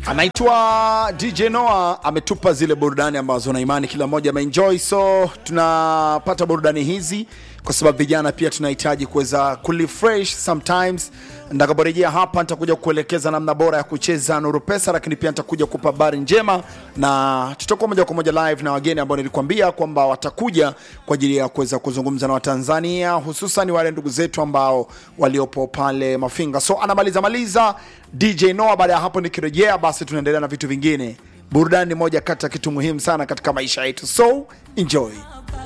anaitwa DJ Noah ametupa zile burudani ambazo na imani kila mmoja ameenjoy, so tunapata burudani hizi kwa sababu vijana pia tunahitaji kuweza kurefresh sometimes. Nitakaporejea hapa nitakuja kuelekeza namna bora ya kucheza Nuru Pesa, lakini pia nitakuja kupa habari njema na tutakuwa moja kwa moja live na wageni ambao nilikwambia kwamba watakuja kwa ajili ya kuweza kuzungumza na Watanzania, hususan wale ndugu zetu ambao waliopo pale Mafinga. So anamaliza maliza DJ Noah. Baada ya hapo nikirejea, basi tunaendelea na vitu vingine. Burudani ni moja kati ya kitu muhimu sana katika maisha yetu, so enjoy.